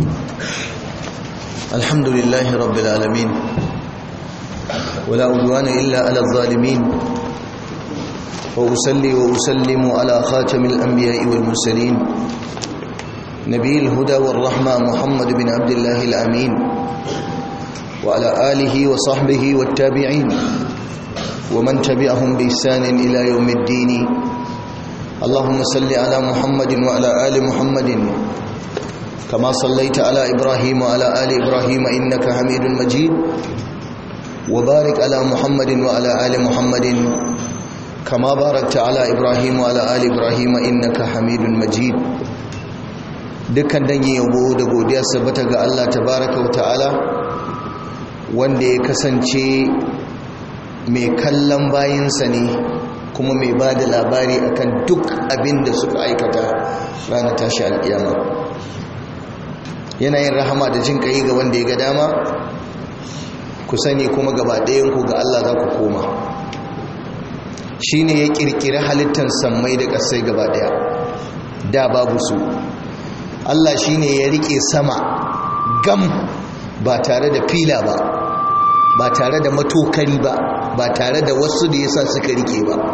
الحمد لله رب العالمين ولا عدوان إلا على الظالمين وأسلي وأسلم على خاتم الأنبياء والمرسلين نبي الهدى والرحمة محمد بن عبد الله الأمين وعلى آله وصحبه والتابعين ومن تبعهم بإحسان إلى يوم الدين اللهم صل على محمد وعلى آل محمد كما صليت على إبراهيم وعلى آل إبراهيم إنك حميد مجيد وبارك على محمد وعلى آل محمد كما باركت على إبراهيم وعلى آل إبراهيم إنك حميد مجيد dukkan dangin yabo da godiya sabbata ga Allah tabaraka wa ta'ala wanda ya kasance mai kallon bayinsa ne kuma mai ba da labari akan duk abin da suka aikata ranar tashi alƙiyama yanayin rahama da jin ƙai ga wanda ya ga dama ku sani kuma gaba ɗayanku ga Allah za ku koma shi ne ya ƙirƙiri halittar sammai da ƙasai gaba ɗaya da babu su Allah shi ne ya riƙe sama gam ba tare da fila ba ba tare da matokari ba ba tare da wasu da yasa suka rike ba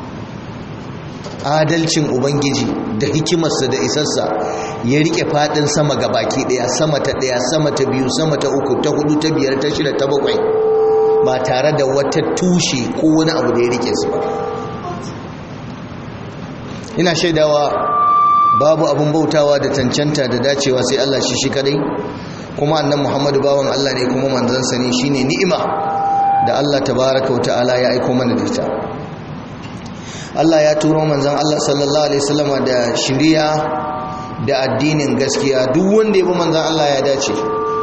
adalcin ubangiji da hikimarsa da isarsa ya rike fadin sama ga baki daya sama ta daya sama ta biyu sama ta uku ta hudu ta biyar ta shida ta bakwai ba tare da wata tushe ko wani abu da ya rike su ba ina shaidawa babu abun bautawa da cancanta da dacewa sai Allah shi shi kadai kuma annan Muhammadu bawan Allah ne kuma manzansa ne shine ni'ima da Allah tabaraka wa ta'ala ya aiko mana da ita Allah ya turo manzon Allah sallallahu alaihi wasallam da shiriya da addinin gaskiya duk wanda ya bi manzon Allah ya dace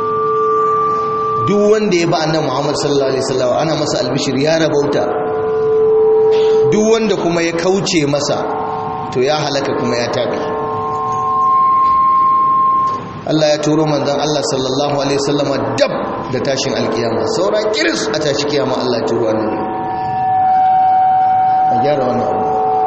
duk wanda ya bi annabi Muhammad sallallahu alaihi wasallam ana masa albishir ya rabauta duk wanda kuma ya kauce masa to ya halaka kuma ya tabi Allah ya turo manzon Allah sallallahu alaihi wasallam dab da tashin alkiyama saura kiris a tashi kiyama Allah ya turo annabi a gyara wannan abu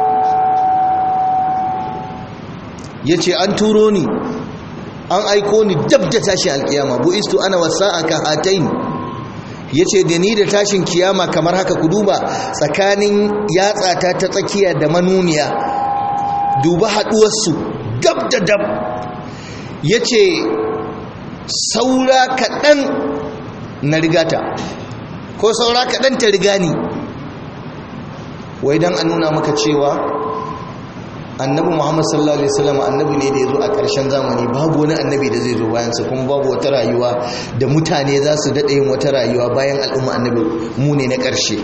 yace an turo ni an aiko ni dab da tashin alkiyama bu istu ana wasa'aka hatain yace da ni da tashin kiyama kamar haka ku duba tsakanin yatsata ta tsakiya da manuniya duba haduwarsu dab da dab ya ce saura kaɗan na rigata ko saura kaɗan ta riga ni wai don an nuna maka cewa annabi muhammad sallallahu alaihi wasallam annabi ne da ya zo a ƙarshen zamani babu wani annabi da zai zo bayansa kuma babu wata rayuwa da mutane za su daɗa yin wata rayuwa bayan al'umma annabi mu ne na ƙarshe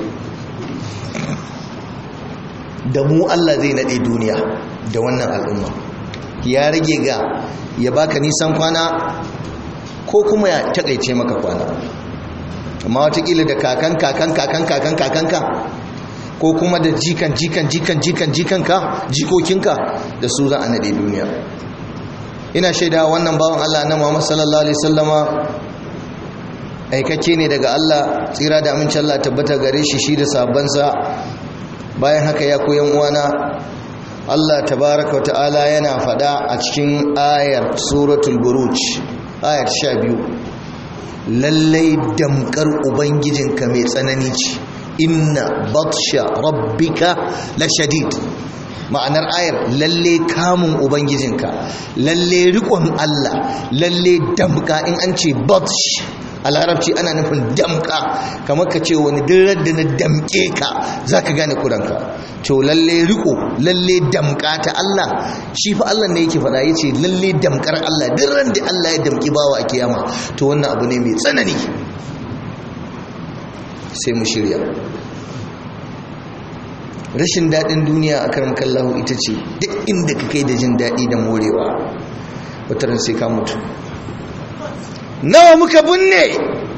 da mu allah zai naɗe duniya da wannan al'umma ya rage ga ya baka nisan kwana ko kuma ya takaice maka kwana amma watakila da kakan kakan kakan kakan kakanka ko kuma da jikan jikan jikan jikan jikanka jikokinka da su za a nade duniya ina shaida wannan bawan Allah na Muhammad sallallahu alaihi wasallama aikakke ne daga Allah tsira da amincin Allah tabbata gare shi shi da sabansa bayan haka ya koyan uwana Allah tabaraka wa ta'ala yana fada a cikin ayar suratul buruj ayar 12 lallai damkar ubangijinka mai tsanani ce inna batsha rabbika la shadid ma'anar ayar lalle kamun ubangijinka lalle rikon Allah lalle damka in an ce batsh a larabci ana nufin damka kamar ka ce wani dirar da na damke ka za ka gane kuranka to lalle riko lalle damka ta Allah shi fa Allah ne yake faɗa ya ce lalle damkar Allah dirar da Allah ya damki bawa a kiyama to wannan abu ne mai tsanani sai mu shirya rashin daɗin duniya a karan kallahu ita ce duk inda ka kai da jin daɗi da morewa wataran sai ka mutu nawa muka binne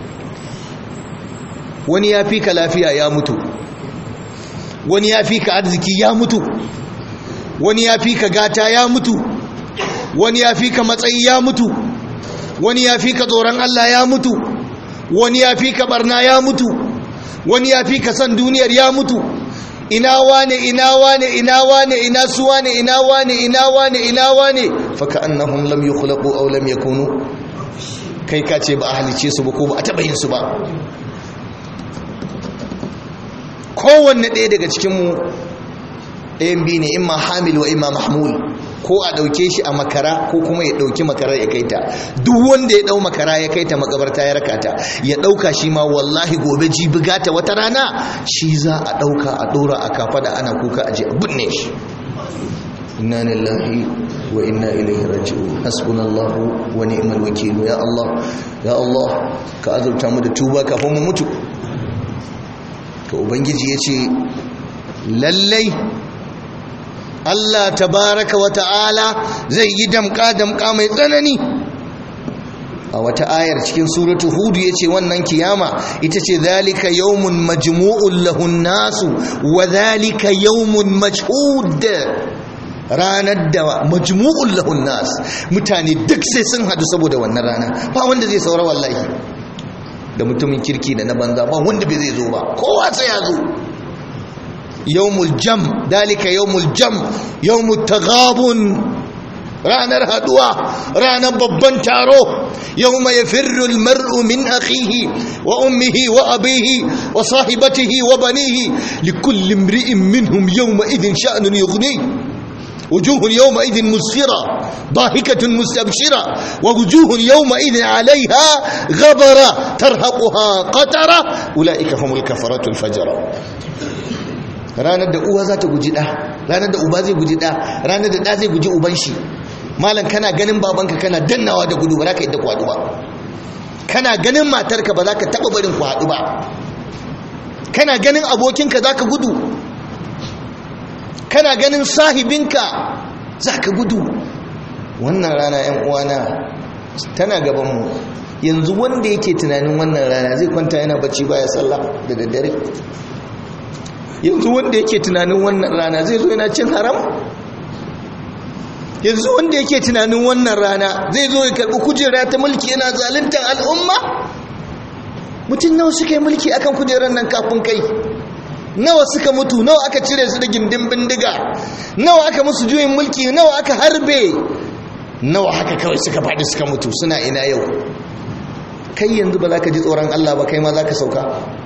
wani ya fi ka lafiya ya mutu wani ya fi ka arziki ya mutu wani ya fi ka gata ya mutu wani ya fi ka matsayi ya mutu wani ya fi ka tsoron Allah ya mutu wani ya fi ka barna ya mutu wani ya fi ka san duniyar ya mutu ina wane ina wane ina wane ina su wane ina wane ina wane ina wane faka annahum lam yukhlaqu aw lam yakunu kai ka ce ba a halice su ba ko ba a taba yin su ba kowanne ɗaya daga cikin mu ɗayan biyu ne imma hamil wa imma mahmul ko a ɗauke shi a makara ko kuma ya ɗauki makarar ya kaita duk wanda ya ɗau makara ya kaita makabarta ya raka ta ya ɗauka shi ma wallahi gobe jibi gata wata rana shi za a ɗauka a ɗora a kafa da ana kuka a je a binne shi inna lillahi wa inna ilaihi raji'un hasbunallahu wa ni'mal wakil ya Allah ya Allah ka azurta mu da tuba kafin mu mutu to ubangiji yace lallai Allah tabaraka wa ta'ala zai yi damka-damka mai tsanani a wata ayar cikin suratu hudu ya ce wannan kiyama ita ce zalika yawmun majmu'un lahun nasu wa zalika yawmun mashhud ranar da majmu'un lahun nas mutane duk sai sun hadu saboda wannan rana ba wanda zai saura wallahi da mutumin kirki da na banza ba wanda bai zai zo ba kowa sai ya zo yawmul jam dalika yawmul jam yawmut taghabun ranar haduwa ranar babban taro yawma yafirru almar'u min akhihi wa ummihi wa abihi wa sahibatihi wa banihi likulli imri'in minhum yawma idhin sha'nun yughni وجوه يومئذ مسفرة ضاحكة مستبشرة ووجوه يومئذ عليها غبرة ترهقها قترة أولئك هم الكفرة الفجرة ranar da uwa za ta guji ɗa ranar da uba zai guji ɗa ranar da ɗa zai guji uban shi malam kana ganin babanka kana dannawa da gudu ba za ka yadda ku haɗu ba kana ganin matarka ba za ka taɓa barin ku haɗu ba kana ganin abokinka za ka gudu kana ganin sahibinka za ka gudu wannan rana yan uwana tana gabanmu yanzu wanda yake tunanin wannan rana zai kwanta yana bacci baya sallah da daddare yanzu wanda yake tunanin wannan rana zai zo yana cin haram yanzu wanda yake tunanin wannan rana zai zo ya karɓi kujera ta mulki yana zaluntar al'umma mutum nawa suka yi mulki akan kujerar nan kafin kai nawa suka mutu nawa aka cire su da gindin bindiga nawa aka musu juyin mulki nawa aka harbe nawa haka kawai suka faɗi suka mutu suna ina yau kai yanzu ba za ka ji tsoron Allah ba kai ma za ka sauka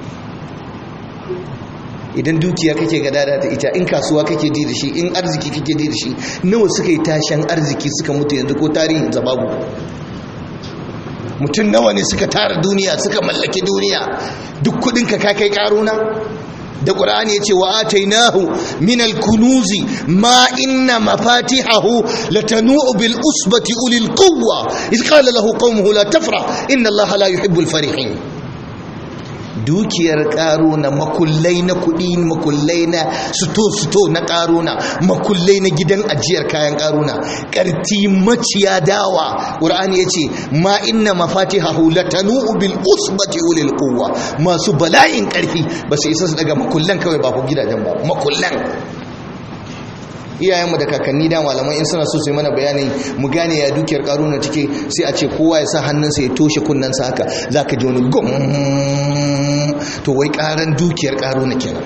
idan dukiya kake gadada da ita in kasuwa kake ji da shi in arziki kake ji da shi nawa suka yi tashen arziki suka mutu yanzu ko tarihin babu mutum nawa ne suka tara duniya suka mallaki duniya duk kudinka ka kai karuna da ƙur'ani ya ce wa atainahu min al-kunuzi ma inna mafatihahu latanu'u bil usbati ulil quwwa iz qala lahu qaumuhu la tafrah inna allaha la yuhibbul farihin dukiyar ƙaruna makullai na kuɗi makullai na suto-suto na ƙaruna makullai na gidan ajiyar kayan ƙaruna ƙarti maciya dawa ƙur'ani ya ce ma inna mafati hahulatanu bil usbati ulil quwwa masu bala'in ƙarfi ba su isa su daga makullan kawai ba ku gidajen ba makullan iyayenmu da kakanni da malaman in suna so su yi mana bayani mu gane ya dukiyar karuna take sai a ce kowa ya sa hannunsa ya toshe kunnensa haka za ka ji wani gum to wai karan dukiyar karuna kenan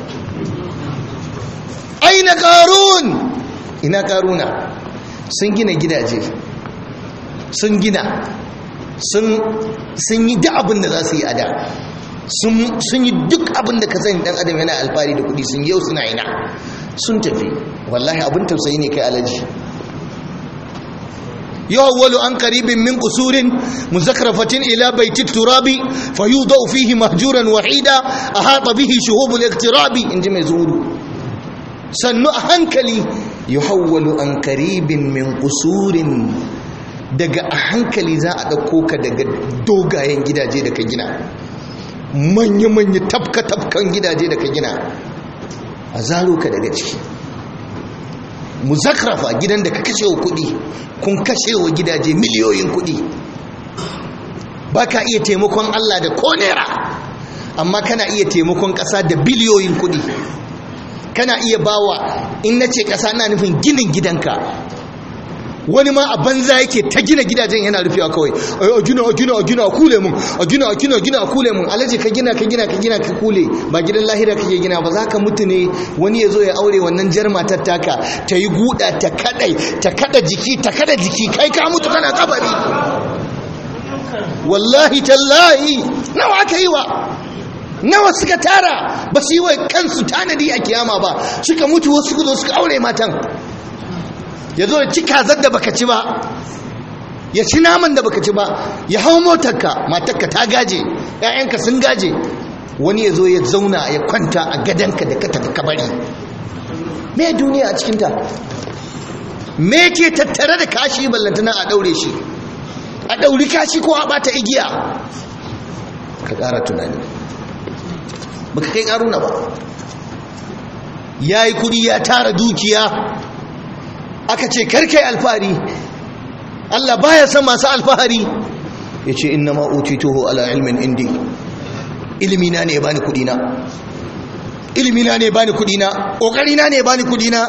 aina karun ina karuna sun gina gidaje sun gina sun yi duk abin da za su yi a da sun yi duk abin da ka sani dan adam yana alfahari da kudi sun yau suna ina sun tafi wallahi abin tausayi ne kai alaji yawwalu an qaribin min qusurin muzakrafatin ila baiti turabi fayudau fihi mahjuran wahida ahata bihi shuhub al-iqtirabi inji mai zuhudu sannu a hankali yuhawwalu an qaribin min qusurin daga a hankali za a dauko ka daga dogayen gidaje da ka gina manya-manya tafka-tafkan gidaje da ka gina a zaro ka daga ciki muzakrafa gidan da ka kashe wa kudi kun kashe wa gidaje miliyoyin kudi ba ka iya taimakon Allah da konera amma kana iya taimakon ƙasa da biliyoyin kudi kana iya bawa in na ce ƙasa na nufin ginin gidanka wani ma a banza yake ta gina gidajen yana rufewa kawai a gina a gina a gina a kule mun a gina a gina a gina a kule mun alaji ka gina ka gina ka gina ka kule ba gidan lahira kake gina ba za ka mutu ne wani ya zo ya aure wannan jar matar taka ta yi guda ta kadai ta kada jiki ta kada jiki kai ka mutu kana kabari wallahi tallahi nawa aka yi wa nawa suka tara ba su yi wa kansu tanadi a kiyama ba suka mutu wasu suka zo suka aure matan ya zo ya ci kazar da baka ci ba ya ci naman da baka ci ba ya hau motarka matarka ta gaje ‘ya'yanka sun gaje wani ya zo ya zauna ya kwanta a gadonka da ka tafi kabari me duniya a cikinta me ke tattare da kashi ballantana a daure shi a dauri kashi ko a bata igiya ka ƙara tunani baka kai ƙaruna ba ya yi kudi ya tara dukiya aka ce karkai alfahari Allah baya san masu alfahari ya ce inna ma'utituhu ala ilmin indi ilimina ne ya bani kudina ilimina ne ya bani kudina ƙoƙarina ne ya bani kudina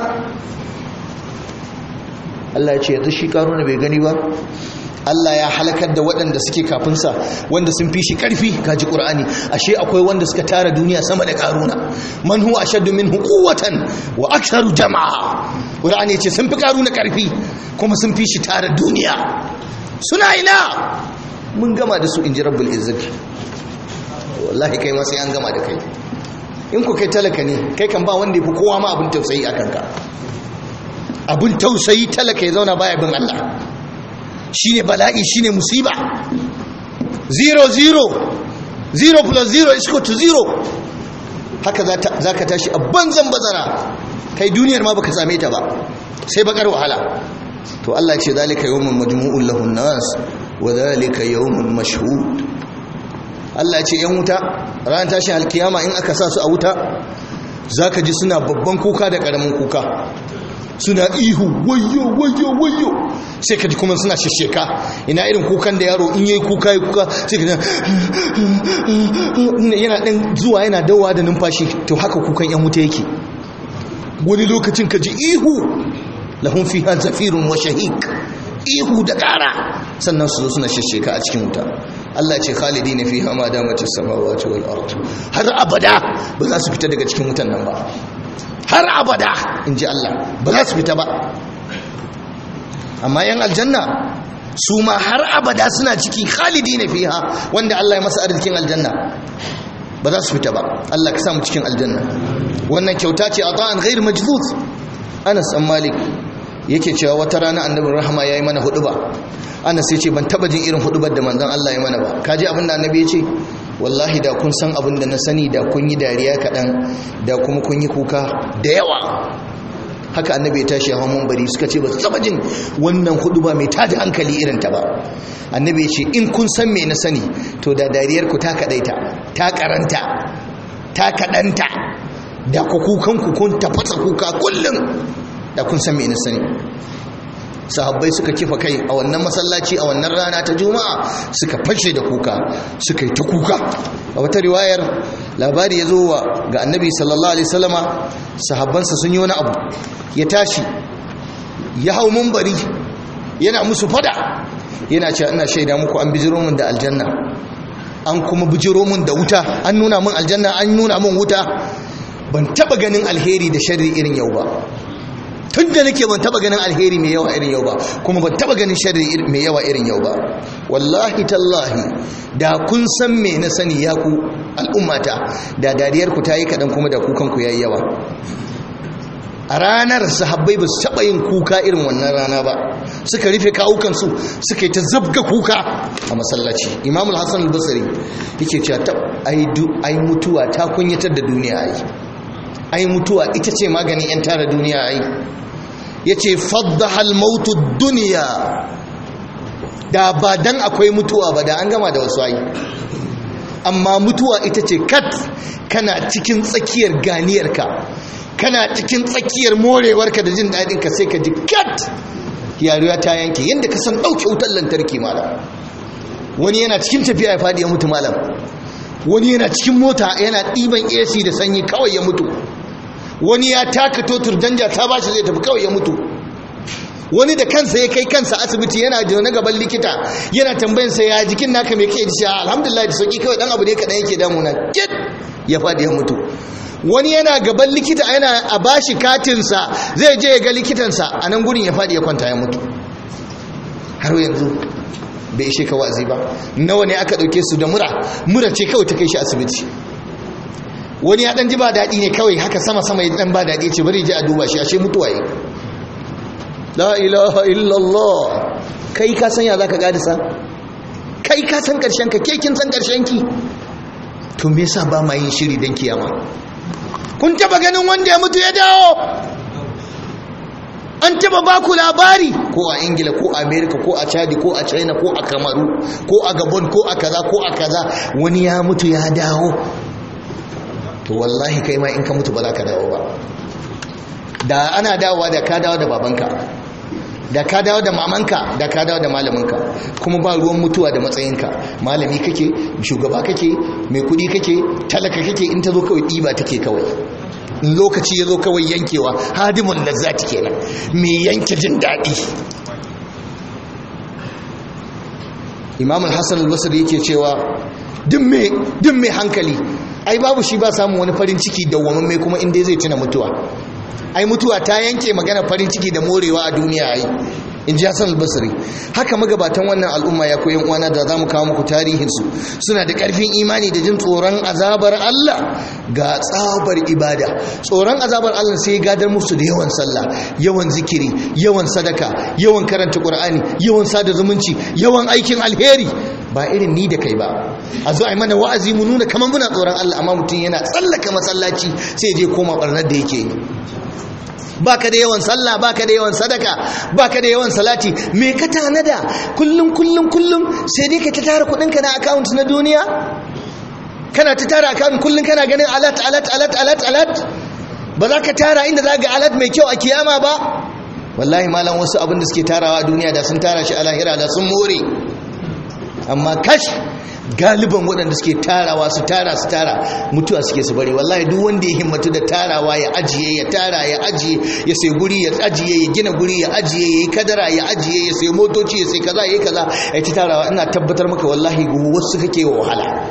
Allah ya ce yanzu shi ƙaruna bai gani ba Allah ya halakar da waɗanda suke kafinsa wanda sun fi shi ƙarfi kaji ƙur'ani ashe akwai wanda suka tara duniya sama da ƙaruna man huwa ashaddu minhu quwwatan wa aktharu jama'a ƙur'ani ce sun fi ƙaruna ƙarfi kuma sun fi shi tara duniya suna ina mun gama da su in ji rabbul izzati wallahi kai ma sai an gama da kai in ku kai talaka ne kai kan ba wanda ya fi kowa ma abin tausayi a kanka abin tausayi talaka ya zauna baya bin Allah shine bala'i shine musiba zero zero zero plus zero is equal to zero haka za ka tashi a banzan bazara kai duniyar ma baka same ta ba sai bakar wahala to Allah ce zalika yawmun majmu'un lahun nas wa zalika yawmun mashhud Allah ce yan wuta ran tashi alkiyama in aka sa su a wuta zaka ji suna babban kuka da karamin kuka suna ihu wayo wayo wayo sai ka ji kuma suna shisheka ina irin kukan da yaro in yayi kuka yi kuka sai ka yana ɗan zuwa yana dawa da numfashi to haka kukan yan wuta yake wani lokacin ka ji ihu lahun fiha zafirun wa shahik ihu da ƙara sannan su zo suna shisheka a cikin wuta Allah ce khalidi ne fiha ma damatis samawati wal ard har abada ba za su fita daga cikin wutan nan ba har abada in ji Allah ba za su fita ba amma yan aljanna su ma har abada suna ciki khalidi na fiha wanda Allah ya masa arzikin aljanna ba za su fita ba Allah ka samu cikin aljanna wannan kyauta ce a ta'an ghair majdud Anas an Malik yake cewa wata rana annabin rahama yayi mana huduba Anas ya ce ban taba jin irin hudubar da manzon Allah ya mana ba kaji abin da annabi ya ce wallahi da kun san abin da na sani da kun yi dariya kaɗan da kuma kun yi kuka da yawa haka annabi ya tashi hawan mambari suka ce ba su taba jin wannan hudu ba mai tada hankali irin ta ba annabi ya ce in kun san me na sani to da dariyar ku ta kaɗaita ta karanta ta kaɗanta da ku kukan ku kun tafasa kuka kullum da kun san me na sani sahabbai suka kifa kai a wannan masallaci a wannan rana ta juma'a suka fashe da kuka suka yi ta kuka a wata riwayar labari ya zo wa ga annabi sallallahu alaihi wasallama sahabbansa sun yi wani abu ya tashi ya hau mumbari yana musu fada yana cewa ina shaida muku an bijiro min da aljanna an kuma bijiro min da wuta an nuna min aljanna an nuna min wuta ban taba ganin alheri da sharri irin yau ba tun da nake ban taba ganin alheri mai yawa irin yau ba kuma ban taba ganin sharri mai yawa irin yau ba wallahi tallahi da kun san me na sani ya ku al'ummata da dariyar ku ta yi kaɗan kuma da kukan ku yayi yawa a ranar sahabbai ba su taɓa yin kuka irin wannan rana ba suka rufe kawukansu suka yi ta zabga kuka a masallaci imamul hassan al-basri yake cewa ta ai mutuwa ta kunyatar da duniya ai ai mutuwa ita ce maganin 'yan tara duniya ai ya ce faddahal mautu duniya da ba dan akwai mutuwa ba da an gama da wasu ai amma mutuwa ita ce kat kana cikin tsakiyar ganiyarka kana cikin tsakiyar morewarka da jin daɗinka sai ka ji kat yaruwa ta yanke yadda ka san ɗauke wutar lantarki malam wani yana cikin tafiya ya faɗi ya mutu malam wani yana cikin mota yana ɗiban ac da sanyi kawai ya mutu wani ya taka totur danja ta bashi zai tafi kawai ya mutu wani da kansa ya kai kansa asibiti yana da na gaban likita yana tambayin sa ya jikin naka me kake ji alhamdulillah da sauki kawai dan abu ne kadan yake damuna kit ya fadi ya mutu wani yana gaban likita yana a bashi katinsa zai je ya ga likitansa a nan gurin ya fadi ya kwanta ya mutu har yanzu bai ishe ka wa'azi ba nawa ne aka dauke su da mura mura ce kawai ta kai shi asibiti wani ya dan ji ba daɗi ne kawai haka sama sama ya dan ba daɗi ce bari je a duba shi ashe mutuwa yi la ilaha illallah kai ka san ya zaka gadisa kai ka san karshen ka ke kin san karshen ki to me yasa ba ma yin shiri dan kiyama kun taba ganin wanda ya mutu ya dawo an taba ba ku labari ko a ingila ko a america ko a chadi ko a china ko a kamaru ko a gabon ko a kaza ko a kaza wani ya mutu ya dawo to wallahi kai ma in ka mutu ba za ka dawo ba da ana dawowa da ka dawo da babanka da ka dawo da mamanka da ka dawo da malaminka kuma ba ruwan mutuwa da matsayinka malami kake shugaba kake mai kudi kake talaka kake in ta zo kawai ɗiba take kawai lokaci ya zo kawai yankewa hadimun lazzati kenan mai yanke jin daɗi imam al-hassan al-basri yake cewa duk mai hankali ai babu shi ba samun wani farin ciki dawwamamme kuma inda zai tuna mutuwa ai mutuwa ta yanke magana farin ciki da morewa a duniya ai in ji hassan albasari haka magabatan wannan al'umma ya koyan uwana da za mu kawo muku tarihinsu suna da ƙarfin imani da jin tsoron azabar allah ga tsabar ibada tsoron azabar allah sai gadar musu da yawan sallah yawan zikiri yawan sadaka yawan karanta ƙur'ani yawan sada zumunci yawan aikin alheri ba irin ni da kai ba a zo a yi mana wa'azi mu nuna kamar muna tsoron allah amma mutum yana tsallaka masallaci sai je koma ɓarnar da yake yi baka da yawan sallah baka da yawan sadaka baka da yawan salati me ka tanada kullum kullum kullum sai dai ka ta tara kudinka na account na duniya kana ta tara account kullum kana ganin alat alat alat alat alat ba za ka tara inda za ga alat mai kyau a kiyama ba wallahi malam wasu abin da suke tarawa a duniya da sun tara shi a lahira da sun more amma kash galiban waɗanda suke tarawa su tara su tara mutuwa suke su bari wallahi duk wanda ya himmatu da tarawa ya ajiye ya tara ya ajiye ya sai guri ya ajiye ya gina guri ya ajiye ya yi kadara ya ajiye ya sai motoci ya sai kaza ya yi kaza ya ci tarawa ina tabbatar maka wallahi wasu kake wa wahala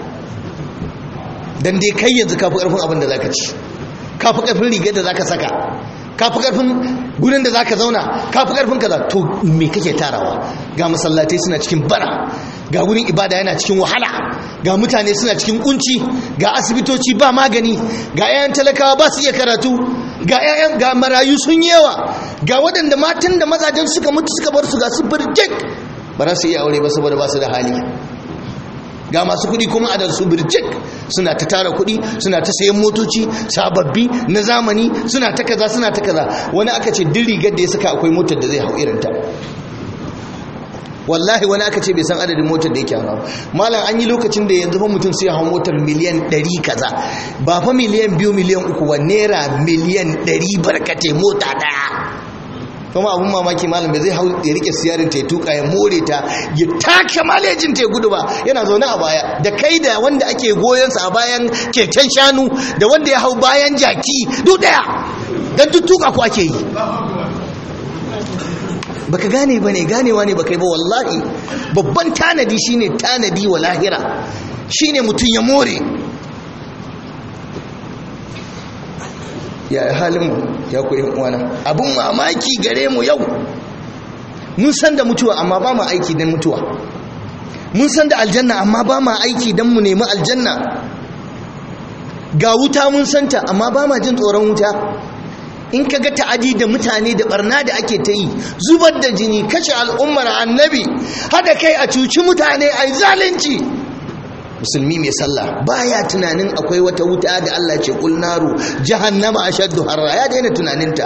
dan dai kai yanzu kafi karfin abin da zaka ci kafi karfin rigar da zaka saka kafi karfin gurin da zaka zauna kafi karfin kaza to me kake tarawa ga masallatai suna cikin bara ga wurin ibada yana cikin wahala ga mutane suna cikin kunci ga asibitoci ba magani ga 'ya'yan talakawa ba su iya karatu ga 'ya'yan ga marayu sun yawa ga waɗanda matan da mazajen suka mutu suka bar su ga su birjik ba za su iya aure ba saboda ba su da hali ga masu kuɗi kuma a su birjik suna ta tara kuɗi suna ta sayan motoci sababbi na zamani suna ta kaza suna ta kaza wani aka ce duk rigar da ya saka akwai motar da zai hau irinta wallahi wani aka ce bai san adadin motar da yake hawa malam an yi lokacin da yanzu fa mutum sai hau motar miliyan 100 kaza ba fa miliyan 2 miliyan 3 ba naira miliyan 100 barkate mota daya kuma abun mamaki malam bai zai hau ya rike siyarin ta ya tuka ya more ta ya taka malejin ta ya gudu ba yana zaune a baya da kai da wanda ake goyonsa a bayan keken shanu da wanda ya hau bayan jaki duk daya dan duk tuka ku ake yi baka gane ba ne ganewa ne baka yi ba wallahi babban tanadi shine tanadi wa lahira shine mutum ya more ya halinmu ya koyi uwana abun mamaki gare mu yau mun san da mutuwa amma ba mu aiki don mutuwa mun san da aljanna amma ba mu aiki don mu nemi aljanna ga wuta mun santa amma ba ma jin tsoron wuta in ka ga ta'adi da mutane da barna da ake ta yi zubar da jini kashe al'ummar annabi hada kai a cuci mutane a zalunci musulmi mai sallah baya tunanin akwai wata wuta da Allah ce kul naru jahannama ashaddu harra ya daina tunaninta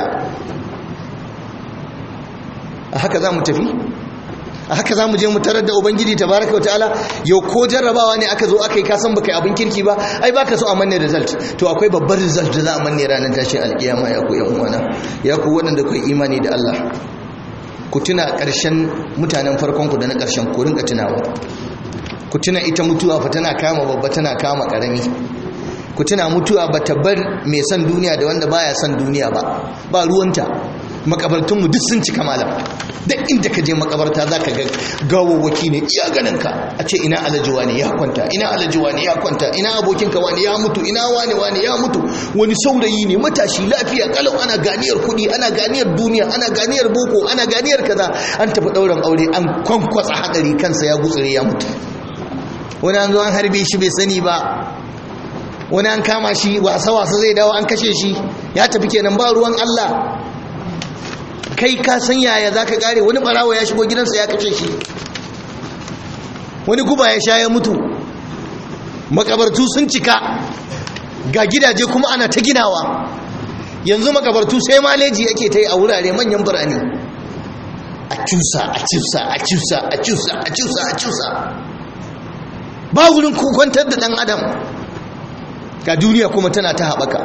a haka za mu tafi a haka za mu je mu tarar da ubangiji tabaraka wa ta'ala yau ko jarrabawa ne aka zo aka yi kasan baka yi abin kirki ba ai baka so a manne result to akwai babbar result da za a manne ranar tashin alkiyama ya ku yan uwana ya ku waɗanda ku imani da Allah ku tuna ƙarshen mutanen farkon ku da na ƙarshen ku rinka tunawa ku tuna ita mutuwa fa tana kama babba tana kama ƙarami ku tuna mutuwa ba ta bar mai son duniya da wanda baya son duniya ba ba ruwanta makabartunmu duk sun cika malam duk inda ka je makabarta za ka ga gawawwaki ne iya ganin ka a ce ina alhaji wani ya kwanta ina alhaji wani ya kwanta ina abokinka wani ya mutu ina wani wani ya mutu wani saurayi ne matashi lafiya kalau ana ganiyar kuɗi ana ganiyar duniya ana ganiyar boko ana ganiyar kaza an tafi ɗaurin aure an kwankwasa hadari kansa ya gutsure ya mutu wani an zo an harbe shi bai sani ba wani an kama shi wasa-wasa zai dawo an kashe shi ya tafi kenan ba ruwan Allah kai ka san yaya za ka kare wani barawa ya shigo gidansa ya kashe shi wani guba ya sha ya mutu makabartu sun cika ga gidaje kuma ana ta ginawa yanzu makabartu sai maleji yake ta yi a wurare manyan birane a cusa a cusa a cusa a cusa a cusa a cusa ba wurin kwantar da ɗan adam ga duniya kuma tana ta haɓaka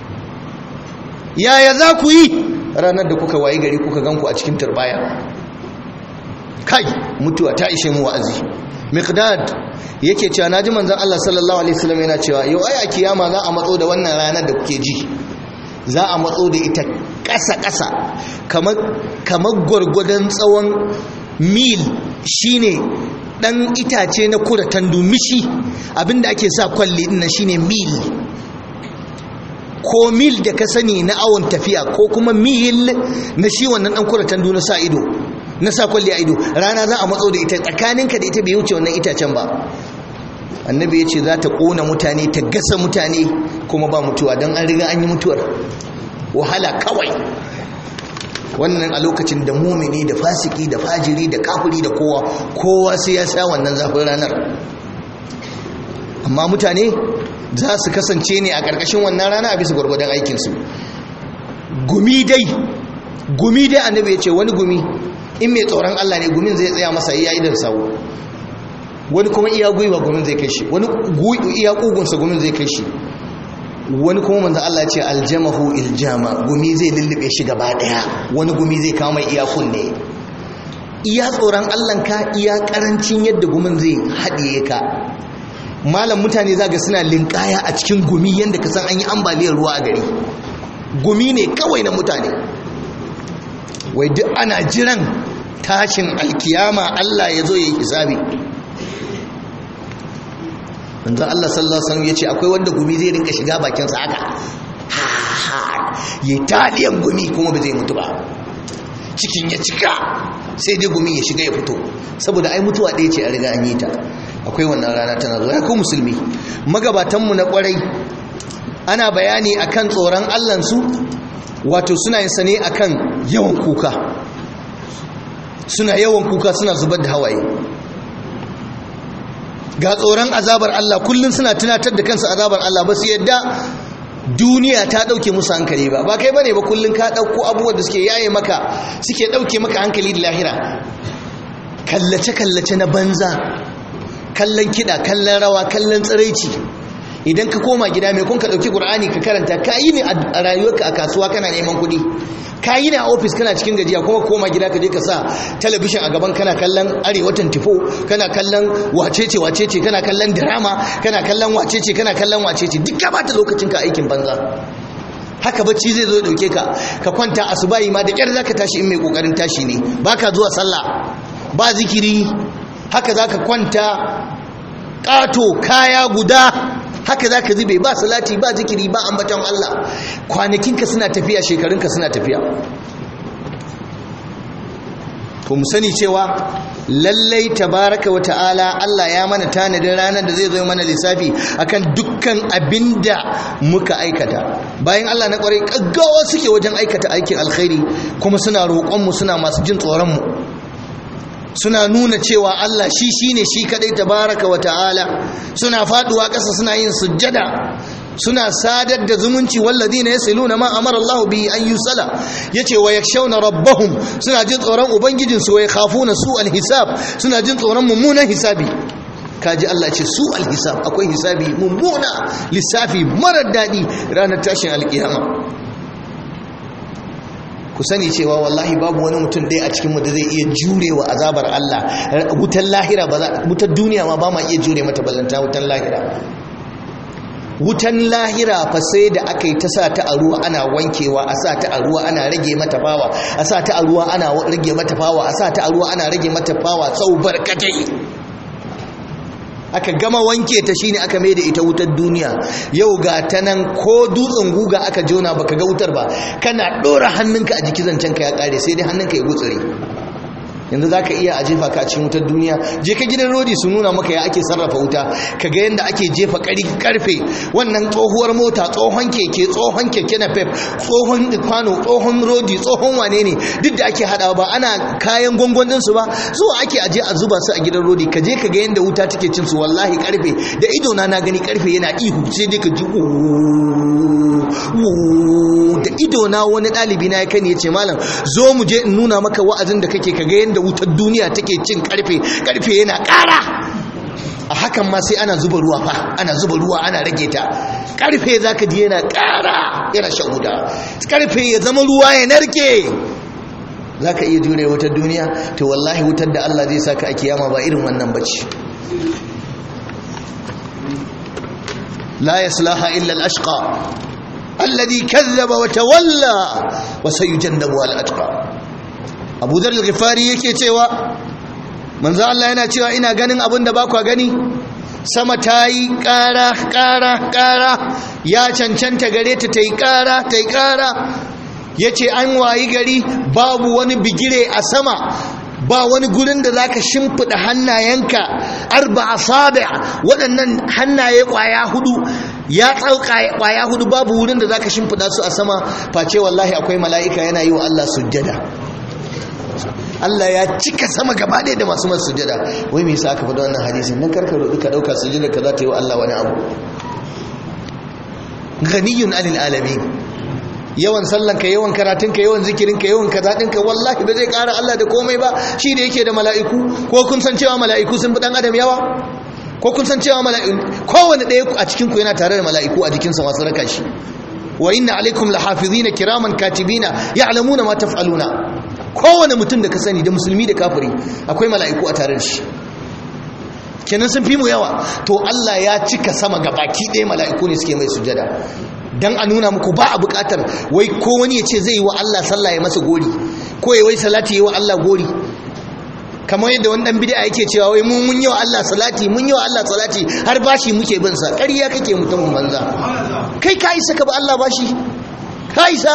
yaya za ku yi ranar da kuka wayi gari kuka ganku a cikin turbaya kai mutuwa ta ishe mu wa'azi miqdad yake cewa naji manzon Allah sallallahu alaihi wasallam yana cewa yau ai a kiyama za a matso da wannan ranar da kuke ji za a matso da ita ƙasa ƙasa kamar kamar gwargwadon tsawon mil shine dan itace na kuratan dumishi abinda ake sa kwalli din shine mil ko mil da ka sani na awon tafiya ko kuma mil na shi wannan dan kuratan du na sa ido na sa kwalli a ido rana za a matso da ita tsakaninka da ita bai wuce wannan itacen ba annabi ya ce za ta ƙona mutane ta gasa mutane kuma ba mutuwa don an riga an yi mutuwar wahala kawai wannan a lokacin da mumini da fasiki da fajiri da kafiri da kowa kowa sai ya sa wannan zafin ranar amma mutane za su kasance ne a ƙarƙashin wannan rana a bisa gwargwadon aikinsu gumi dai gumi dai annabi ya ce wani gumi in mai tsoron Allah ne gumin zai tsaya masa iya idan sawu wani kuma iya gwiwa gumin zai kai shi wani iya kugunsa gumin zai kai shi wani kuma manzo Allah ce aljamahu iljama gumi zai lullube shi gaba daya wani gumi zai kawo mai iya kunne iya tsoron Allah ka iya karancin yadda gumin zai haɗiye ka malam mutane zaga suna linkaya a cikin gumi yadda ka san an yi ambaliyar ruwa a gari gumi ne kawai na mutane wai duk ana jiran tashin alkiyama Allah ya zo ya yi hisabi manzo Allah sallallahu alaihi wasallam yace akwai wanda gumi zai rinka shiga bakin sa haka ya taliyan gumi kuma ba zai mutu ba cikin ya cika sai dai gumi ya shiga ya fito saboda ai mutuwa ɗaya ce a riga an yi ta akwai wannan rana tana zo ya ku musulmi magabatan mu na kwarai ana bayani akan tsoron Allah su wato suna yin sane akan yawan kuka suna yawan kuka suna zubar da hawaye ga tsoron azabar Allah kullum suna tunatar da kansu azabar Allah ba su yadda duniya ta dauke musu hankali ba ba kai bane ba kullum ka dauko abubuwan da suke yaye maka suke dauke maka hankali da lahira kallace kallace na banza kallon kida kallon rawa kallon tsiraici idan ka koma gida mai kun ka dauki qur'ani ka karanta ka yi ne a rayuwarka a kasuwa kana neman kuɗi ka yi ne a ofis kana cikin gajiya kuma koma gida ka je ka sa talabishin a gaban kana kallon arewa tifo kana kallon wacece wacece kana kallon drama kana kallon wacece kana kallon wacece duk ka bata lokacin ka aikin banza haka bacci zai zo ya dauke ka ka kwanta asubahi ma da kyar zaka tashi in mai kokarin tashi ne baka zuwa sallah ba zikiri haka zaka kwanta ƙato kaya guda haka za ka zube ba salati ba zikiri ba ambaton Allah kwanakinka suna tafiya shekarunka suna tafiya ku mu sani cewa lallai tabaraka wa ta'ala Allah ya mana tanadin ranar da zai zo mana lissafi akan dukkan abinda muka aikata bayan Allah na kwarai gaggawa suke wajen aikata aikin alkhairi kuma suna roƙonmu suna masu jin tsoronmu suna nuna cewa Allah shi shine shi kadai tabaraka wa ta'ala suna faduwa ƙasa suna yin sujjada suna sadar da zumunci walladina yasiluna ma amara Allah bi an yusala yace wa yakshawna rabbahum suna jin tsoron ubangijin su wa yakhafuna su alhisab suna jin tsoron mummunan hisabi kaji Allah ce su alhisab akwai hisabi mummuna lissafi marar dadi ranar tashin alkiyama ku sani cewa wallahi babu wani mutum ɗaya a cikinmu da zai iya jurewa azabar Allah wutar lahira ba za wutar duniya ma ba ma iya jure mata ballanta wutar lahira wutan lahira fa sai da aka yi ta sa ta a ruwa ana wankewa a sa ta a ruwa ana rage mata fawa a sa ta a ruwa ana rage mata fawa a sa ta a ruwa ana rage mata fawa tsau barkatai aka gama wanke ta shine aka mai da ita wutar duniya yau ga ta nan ko dutsen guga aka jona baka ga wutar ba kana dora hannunka a jiki zancen ka ya kare sai dai hannunka ya gutsure yanzu za ka iya a jefa ka cikin wutar duniya je ka gidan rodi su nuna maka ya ake sarrafa wuta ka ga yadda ake jefa karfe wannan tsohuwar mota tsohon keke tsohon keke na pep tsohon kwano tsohon rodi tsohon wane ne duk da ake hadawa ba ana kayan gwangwanin su ba zuwa ake aje a zuba su a gidan rodi ka je ka ga yadda wuta take cin su wallahi karfe da ido na na gani karfe yana ihu sai dai ka ji da ido na wani ɗalibi na ya kani ya ce malam zo mu je in nuna maka wa'azin da kake ka ga yadda da wutar duniya take cin karfe karfe yana ƙara a hakan ma sai ana zuba ruwa fa ana zuba ruwa ana rage ta karfe zaka ji yana ƙara yana shan wuta karfe ya zama ruwa ya narke zaka iya jure wutar duniya to wallahi wutar da Allah zai saka a kiyama ba irin wannan bace la yaslaha illa al-ashqa alladhi kazzaba wa tawalla wa sayujannabu al-atqa abu zar al-ghifari yake cewa manzo Allah yana cewa ina ganin abin da ba ku gani sama ta yi ƙara ƙara ƙara ya cancanta gare ta ta yi ƙara ta yi ƙara ya ce an wayi gari babu wani bigire a sama ba wani gurin da zaka shimfiɗa hannayenka arba asabi waɗannan hannaye ƙwaya hudu ya tsauka ƙwaya hudu babu wurin da zaka shimfiɗa su a sama face wallahi akwai mala'ika yana yi wa Allah sujjada Allah ya cika sama gaba ɗaya da masu masu sujada wai me yasa aka faɗa wannan hadisin nan karka roƙi ka ɗauka sujada ka za ta yi wa Allah wani abu ghaniyun anil alamin yawan sallanka yawan karatunka yawan zikirinka yawan kazaɗinka wallahi ba zai ƙara Allah da komai ba shi da yake da mala'iku ko kun san cewa mala'iku sun fi ɗan adam yawa ko kun san cewa mala'iku kowane ɗaya a cikinku yana tare da mala'iku a jikinsa masu raka shi wa inna alaikum lahafizina kiraman katibina ya'lamuna ma taf'aluna kowane mutum da ka sani da musulmi da kafiri akwai mala'iku a tare da shi kenan sun fi mu yawa to Allah ya cika sama ga baki ɗaya mala'iku ne suke mai sujada dan a nuna muku ba a buƙatar wai ko wani ya ce zai yi wa Allah sallah ya masa gori ko ya wai salati ya yi wa Allah gori kamar yadda wani dan bid'a yake cewa wai mun mun yi wa Allah salati mun yi wa Allah salati har bashi muke bin sa ƙarya kake mutumin banza kai ka isa ka ba Allah bashi ka isa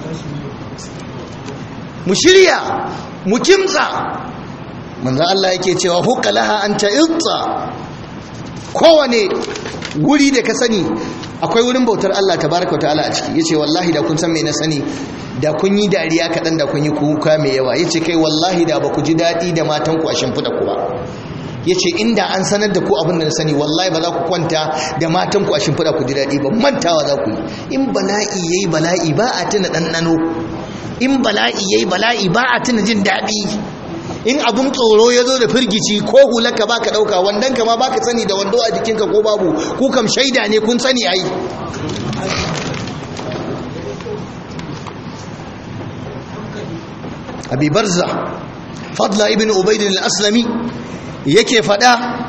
mu shirya mu kimtsa manzo Allah yake cewa hukalaha anta ilta kowane wuri da ka sani akwai wurin bautar Allah tabaraka ta'ala a ciki yace wallahi da kun san me na sani da kun yi dariya kaɗan da kun yi kuka mai yawa yace kai wallahi da ba ku ji daɗi da matan ku a shimfiɗa ku ba yace inda an sanar da ku abin da na sani wallahi ba za ku kwanta da matan ku a shimfiɗa ku ji daɗi ba mantawa za ku yi in bala'i yayi bala'i ba a tuna ɗanɗano in bala'i yayi bala'i ba a tuna jin daɗi in abun tsoro ya zo da firgici ko hulaka ba ka ɗauka wandon ka ma ba ka sani da wando a jikinka ko babu ku kam shaida ne kun sani ai abi barza fadla ibn ubaid al-aslami yake fada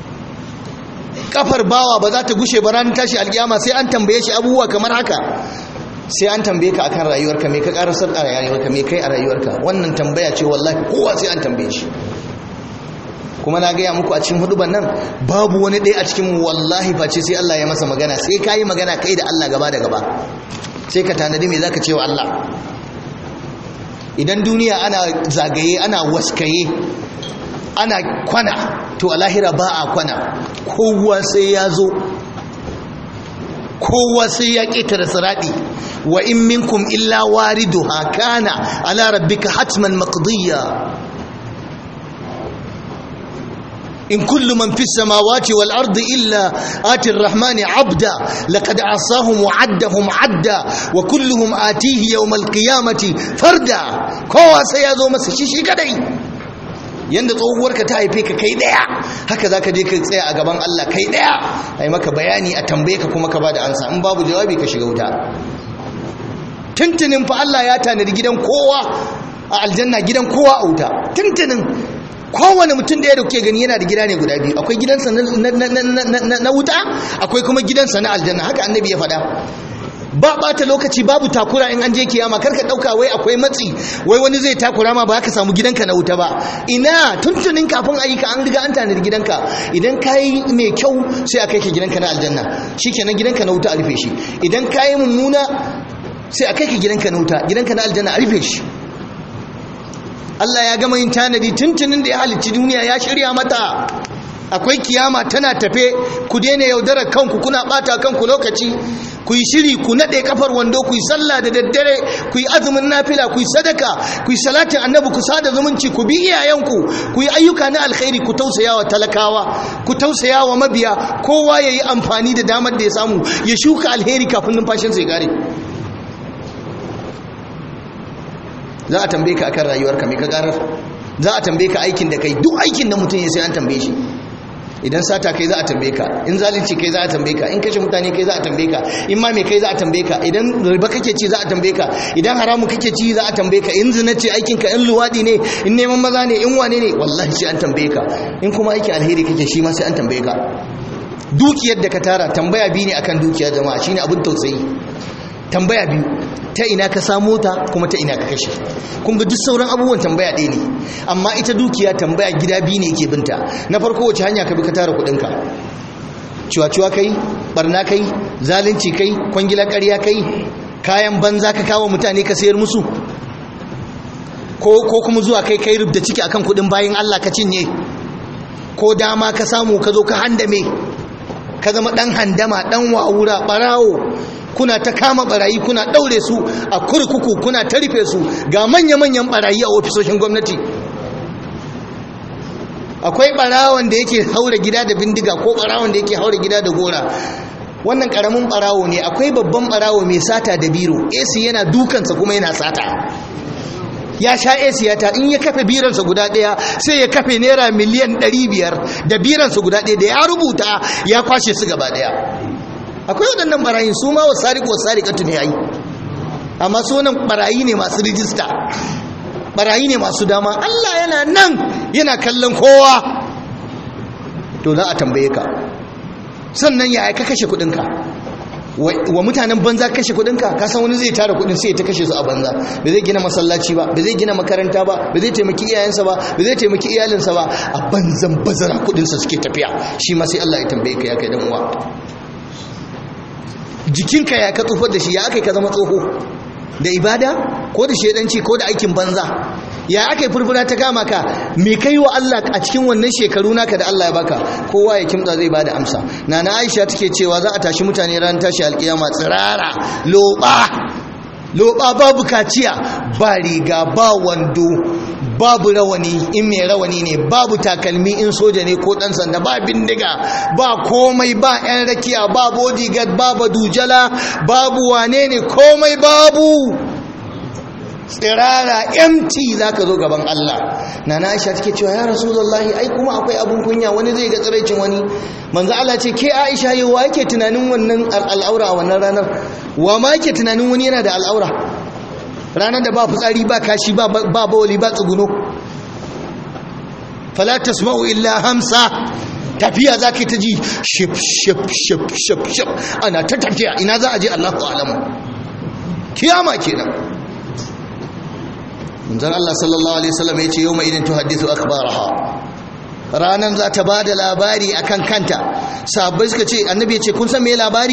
kafar bawa ba za ta gushe ba ranar tashi alkiyama sai an tambaye shi abubuwa kamar haka sai an tambaye ka akan rayuwarka me ka karasar a rayuwarka me kai a rayuwarka wannan tambaya ce wallahi kowa sai an tambaye shi kuma na gaya muku a cikin huduban nan babu wani ɗaya a cikin wallahi face sai Allah ya masa magana sai ka yi magana kai da Allah gaba da gaba sai ka tanadi me zaka ce wa Allah idan duniya ana zagaye ana waskaye ana kwana to a lahira ba a kwana kowa sai ya zo kowa sai ya ƙetare siraɗi wa in minkum illa wariduha kana ala rabbika hatman maqdiya in kullu man fis samawati wal ardi illa ati arrahmani abda laqad asahum wa addahum adda wa kulluhum atihi yawm al qiyamati farda kowa sai ya zo masa shi shi kadai yanda tsohuwarka ta haife ka kai daya haka zaka je ka tsaya a gaban Allah kai daya ai maka bayani a tambaye ka kuma ka bada ansa in babu jawabi ka shiga wuta tuntunin fa Allah ya tanadi gidan kowa a aljanna gidan kowa a wuta tuntunin kowane mutum da ya dauke gani yana da gida ne guda biyu akwai gidansa na wuta akwai kuma gidansa na aljanna haka annabi ya faɗa ba bata lokaci babu takura in an je kiyama karka dauka wai akwai matsi wai wani zai takura ma ba ka samu gidanka na wuta ba ina tuntunin kafin ayyuka an riga an tanadi gidanka idan kayi mai kyau sai a kai ka gidanka na aljanna shikenan gidanka na wuta a rufe shi idan kayi mummuna sai a kai ka gidanka na wuta gidanka na aljanna a rufe shi Allah ya gama yin tanadi tuntunin da ya halicci duniya ya shirya mata akwai kiyama tana tafe ku daina yaudarar kanku kuna bata kanku lokaci ku yi shiri ku nade kafar wando ku yi sallah da daddare ku yi azumin nafila ku yi sadaka ku yi salatin annabi ku sada zumunci ku bi iyayenku ku yi ayyuka na alkhairi ku tausaya wa talakawa ku tausaya wa mabiya kowa ya yi amfani da damar da ya samu ya shuka alheri kafin numfashinsa ya gare za a tambaye ka akan rayuwarka mai ka karar za a tambaye ka aikin da kai duk aikin da mutum ya sai an tambaye shi idan sata kai za a tambaye ka in zalunci kai za a tambaye ka in kashe mutane kai za a tambaye ka in ma me kai za a tambaye ka idan riba kake ci za a tambaye ka idan haramu kake ci za a tambaye ka in zina ce aikin ka in luwadi ne in neman maza ne in wane ne wallahi sai an tambaye ka in kuma aikin alheri kake shi ma sai an tambaye ka dukiyar da ka tara tambaya biyu ne akan dukiya jama'a shine abin tausayi tambaya biyu ta ina ka samu ta kuma ta ina ka kashe kun ga duk sauran abubuwan tambaya ɗaya ne amma ita dukiya tambaya gida biyu ne yake binta na farko wace hanya ka bi ka tara kuɗinka ciwa-ciwa kai barna kai zalunci kai kwangila ƙarya kai kayan banza ka kawo mutane ka sayar musu ko kuma zuwa kai kai rubda ciki akan kuɗin bayan Allah ka cinye ko dama ka samu ka zo ka handame ka zama ɗan handama ɗan wawura ɓarawo kuna ta kama barayi kuna daure su a kurkuku kuna ta rufe su ga manya-manyan barayi a ofisoshin gwamnati akwai barawon da yake haura gida da bindiga ko barawon da yake haura gida da gora wannan karamin barawo ne akwai babban barawo mai sata da biro AC yana dukansa kuma yana sata ya sha AC ya ta in ya kafe biransa guda daya sai ya kafe naira miliyan 500 da biransa guda daya da ya rubuta ya kwashe su gaba daya akwai waɗannan barayin su ma wasu sariƙo wasu sariƙatu ne yayi amma su wannan barayi ne masu rijista barayi ne masu dama Allah yana nan yana kallon kowa to za a tambaye ka sannan ya ka kashe kuɗinka wa mutanen banza kashe kuɗinka ka san wani zai tara kuɗin sai ta kashe su a banza ba zai gina masallaci ba ba zai gina makaranta ba ba zai taimaki iyayensa ba ba zai taimaki iyalinsa ba a banzan bazara kuɗinsa suke tafiya shi ma sai Allah ya tambaye ka ya kai dan uwa jikinka ya ka tsufar da shi ya aka yi ka zama tsoho da ibada ko da shaidanci ko da aikin banza ya aka yi furfura ta kama ka me kai wa Allah a cikin wannan shekaru naka da Allah ya baka kowa ya kimtsa zai bada amsa nana Aisha take cewa za a tashi mutane ran tashi alkiyama tsirara loba loba babu kaciya ba riga ba wando babu rawani in mai rawani ne babu takalmi in soja ne ko dan sanda ba bindiga ba komai ba yan rakiya ba bodyguard babu dujala babu wane ne komai babu tsirara empty zaka zo gaban Allah nana Aisha take cewa ya rasulullahi ai kuma akwai abun kunya wani zai ga tsiraicin wani manzo Allah ce ke Aisha yau wa yake tunanin wannan al'aura a wannan ranar wa ma yake tunanin wani yana da al'aura ranar da ba fitsari ba kashi ba bawali ba tsuguno fala tasma'u illa hamsa tafiya za ka ta ji shif shif shif shif shif ana ta tafiya ina za a je Allahu alamu kiyama kenan manzon Allah sallallahu alaihi wasallam yace yawma idin tuhaddithu akhbaraha ranan za ta bada labari akan kanta sahabbai suka ce annabi ya ce kun san me labari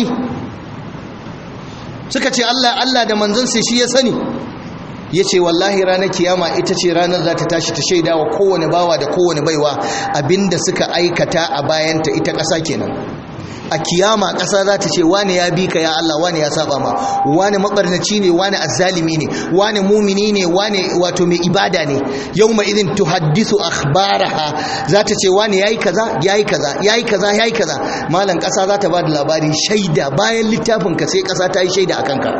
suka ce Allah Allah da manzon sai shi ya sani yace wallahi ranar kiyama ita ce ranar za ta tashi ta shaida wa kowane bawa da kowane baiwa abinda suka aikata a bayanta ita ƙasa kenan a kiyama ƙasa za ta ce wane ya bi ka ya Allah wane ya saba ma wane mabarnaci ne wane azzalimi ne wane mumini ne wane wato mai ibada ne yawma idin tuhaddisu akhbaraha za ta ce wane yayi kaza yayi kaza yayi kaza yayi kaza malam ƙasa za ta ba da labari shaida bayan littafin ka sai ƙasa ta yi shaida akan ka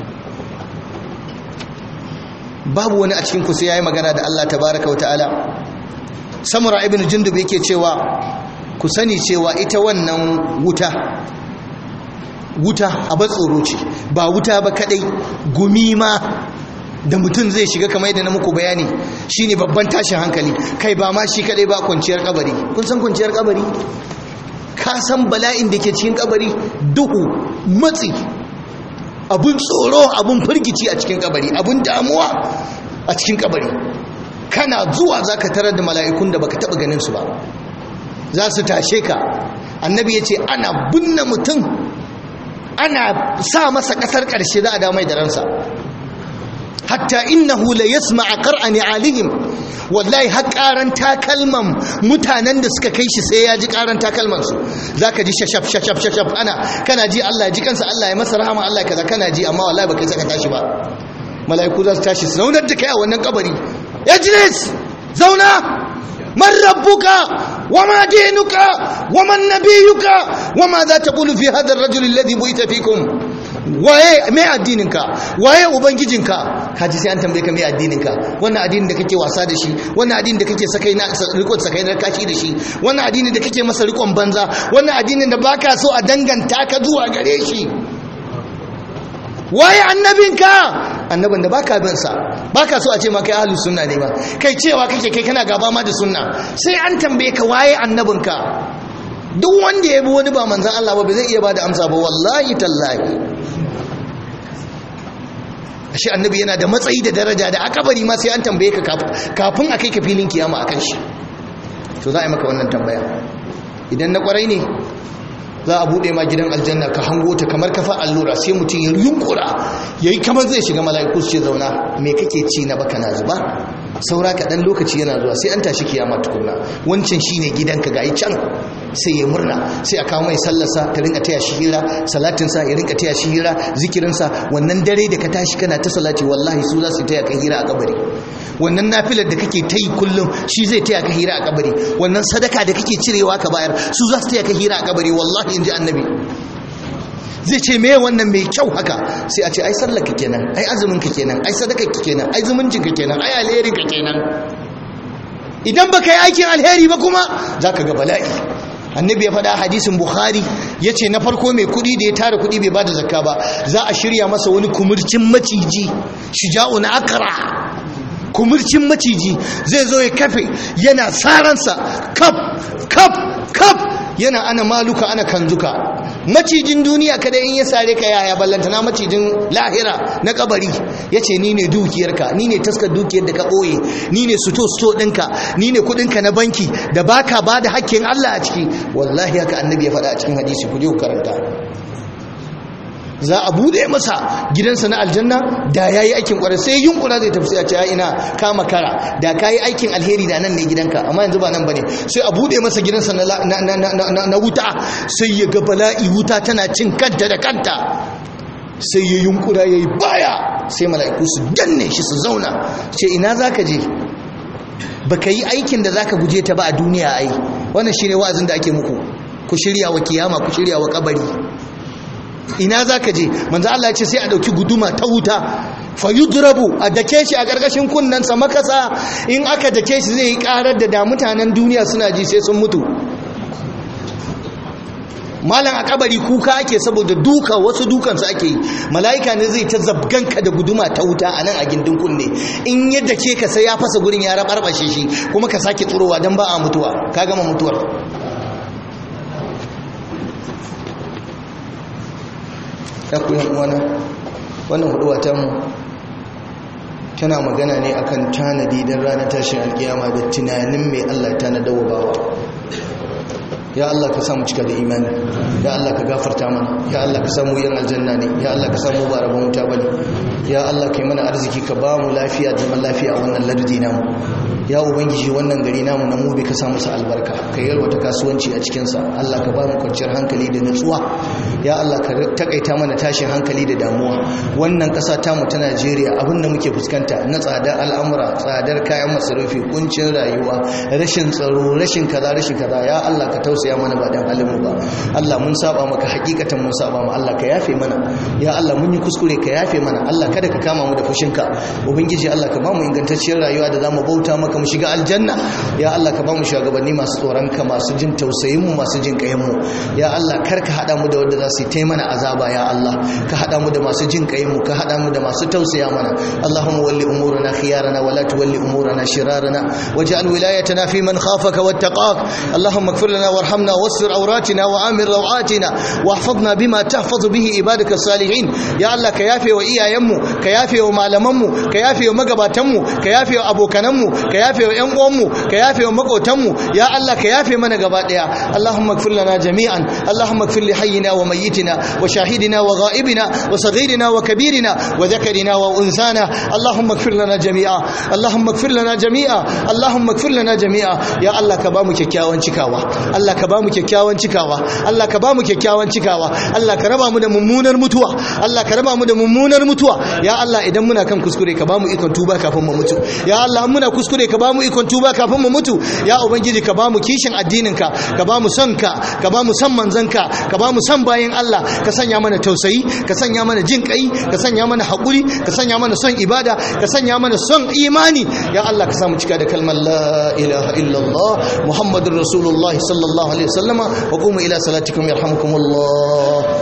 babu wani a cikin ku sai yayi magana da Allah tabaraka wa ta'ala samura ibn jundub yake cewa ku sani cewa ita wannan wuta wuta a tsoro ce ba wuta ba kadai gumi ma da mutum zai shiga kamar yadda na muku bayani shine babban tashin hankali kai ba ma shi kadai ba kwanciyar kabari kun san kwanciyar kabari ka san bala'in da ke cikin kabari duhu matsi abun tsoro abun firgici a cikin kabari abun damuwa a cikin kabari kana zuwa zaka tarar da mala'ikun da baka taba ganin su ba za su tashe ka annabi ya ce ana binne mutum ana sa masa kasar karshe za a damai da ransa hatta innahu la yasma'a qar'ani alihim wallahi har karan takalman mutanen da suka kai shi sai ya ji karan takalman su zaka ji shashaf shashaf shashaf ana kana ji Allah ji kansa Allah ya masa rahama Allah kaza kana ji amma wallahi baka saka tashi ba mala'iku za su tashi su zaunar da kai a wannan kabari yajlis zauna man rabbuka wama dinuka waman nabiyuka wama za taqulu fi hadha ar-rajul alladhi bu'ita fikum waye mai addininka waye ubangijinka kaji sai an tambaye ka mai addininka wannan addinin da kake wasa da shi wannan addinin da kake sakai na rikon sakai na kashi da shi wannan addinin da kake masa rikon banza wannan addinin da baka so a danganta ka zuwa gare shi waye annabinka annabin da baka bin sa baka so a ce ma kai ahlus sunna ne ba kai cewa kake kai kana gaba ma da sunna sai an tambaye ka waye annabinka duk wanda ya bi wani ba manzan Allah ba ba zai iya ba da amsa ba wallahi tallahi ashe annabi yana da matsayi da daraja da akabari ma sai an tambaye ka kafin a kai ka filin kiyama akan shi to za a yi maka wannan tambaya idan na kwarai ne za a bude ma gidan aljanna ka hango ta kamar kafa allura sai mutum ya yunkura yayi kamar zai shiga mala'iku su ce zauna me kake ci na baka na zuba saura kaɗan lokaci yana zuwa sai an tashi kiyama tukunna wancan shine gidanka ga can sai ya murna sai a kawo mai sallarsa ta rinka taya shi hira salatinsa ya rinka taya shi hira zikirinsa wannan dare da ka tashi kana ta salati wallahi su za su taya ka hira a kabari wannan nafilar da kake ta yi kullum shi zai taya ka hira a kabari wannan sadaka da kake cirewa ka bayar su za su taya ka hira a kabari wallahi in ji annabi zai ce me wannan mai kyau haka sai a ce ai sallar ka kenan ai azumin ka kenan ai sadakar ka kenan ai zumuncin ka kenan ai alherin ka kenan idan baka yi aikin alheri ba kuma zaka ga bala'i annabi ya faɗa hadisin bukhari ya ce na farko mai kuɗi da ya tara kuɗi bai bada zakka ba za a shirya masa wani kumurcin maciji shija'un akara kumurcin maciji zai zo ya kafe yana saransa kaf kaf kaf yana ana maluka ana kanzuka macijin duniya kada in ya sare ka yaya ballantana macijin lahira na kabari ya ce ni ne dukiyarka ni ne taskar dukiyar da ka ɓoye ni ne suto-suto ɗinka ni ne kuɗinka na banki da baka ba da hakkin Allah a ciki wallahi haka annabi ya faɗa a cikin hadisi ku je ku karanta za a bude masa gidansa na aljanna da ya yi aikin kwarar sai yunkura zai tafi sai a ce ya ina kama kara da ka yi aikin alheri da nan ne gidanka amma yanzu ba nan ba ne sai a bude masa gidansa na wuta sai ya ga bala'i wuta tana cin kanta da kanta sai ya yunkura ya yi baya sai mala'iku su danne shi su zauna ce ina za ka je ba ka yi aikin da za ka guje ta ba a duniya ai wannan shi ne wa'azin da ake muku ku shirya wa kiyama ku shirya wa kabari ina za ka je manzo Allah ya ce sai a ɗauki guduma ta wuta fa yudrabu a dake shi a ƙarƙashin kunnensa makasa in aka dake shi zai yi ƙarar da da mutanen duniya suna ji sai sun mutu malam a kabari kuka ake saboda duka wasu dukansu ake yi mala'ika ne zai ta zabganka da guduma ta wuta a nan a gindin kunne in yadda ke ka sai ya fasa gurin ya rabarbashe shi kuma ka sake tsurowa don ba a mutuwa ka gama mutuwar ya ku yan uwana wannan huduwa ta mu tana magana ne akan tanadi don ranar tashin alkiyama da tunanin mai Allah ta na bawa ya Allah ka samu cika da imani ya Allah ka gafarta mana ya Allah ka samu yan aljanna ne ya Allah ka samu ba rabon wuta bane ya Allah ka yi mana arziki ka ba mu lafiya da zaman lafiya a wannan lardi namu ya ubangiji wannan gari namu na mubi ka samu sa albarka ka yalwata kasuwanci a cikin sa Allah ka ba mu kwanciyar hankali da nutsuwa ya Allah ka takaita mana tashin hankali da damuwa wannan kasa ta mu ta Najeriya abin da muke fuskanta na tsadar al'amura tsadar kayan masarufi kuncin rayuwa rashin tsaro rashin kaza rashin kaza ya Allah ka tausaya mana ba dan halin mu ba Allah mun saba maka hakikatan mun saba ma Allah ka yafe mana ya Allah mun yi kuskure ka yafe mana Allah kada ka kama mu da fushinka ubangiji Allah ka ba mu ingantacciyar rayuwa da zamu bauta maka maka mu shiga aljanna ya Allah ka ba mu shugabanni masu tsoron ka masu jin tausayin mu masu jin kayan mu ya Allah kar ka hada mu da wanda za su yi taimana azaba ya Allah ka hada mu da masu jin kayan mu ka hada mu da masu tausaya mana Allahumma walli umurana khiyarana wa la tuwalli umurana shirarana waj'al wilayatana fi man khafaka wattaqak Allahumma ighfir lana warhamna wasfir awratina wa amir rawatina واحفظنا بما تحفظ به عبادك الصالحين يا الله كيافي وإيايمو كيافي ومعلممو كيافي ومقباتمو كيافي وأبوكنمو كيافي وإنقومو كيافي ومقوتمو يا الله كيافي من قبات يا اللهم اغفر لنا جميعا اللهم اغفر لحينا وميتنا وشاهدنا وغائبنا وصغيرنا وكبيرنا وذكرنا وأنثانا اللهم اغفر لنا جميعا اللهم اغفر لنا جميعا اللهم اغفر لنا جميعا يا الله كبامو كيكاوان cikawa Allah ka bamu kyakkyawan cikawa Allah ka bamu kyakkyawan cikawa Allah ka raba mu da mummunar mutuwa Allah ka raba mu da mummunar mutuwa ya Allah idan muna kan kuskure ka bamu ikon tuba kafin mu mutu ya Allah muna kuskure ka bamu ikon tuba kafin mu mutu ya ubangiji ka bamu kishin addinin ka ka bamu son ka ka bamu son manzon ka ka bamu son bayin Allah ka sanya mana tausayi ka sanya mana jin kai ka sanya mana hakuri ka sanya mana son ibada ka sanya mana son imani ya Allah ka samu cika da kalmar la ilaha illallah muhammadur rasulullah sallallahu alaihi wasallama wa qumu ila salatikum yarhamukumullah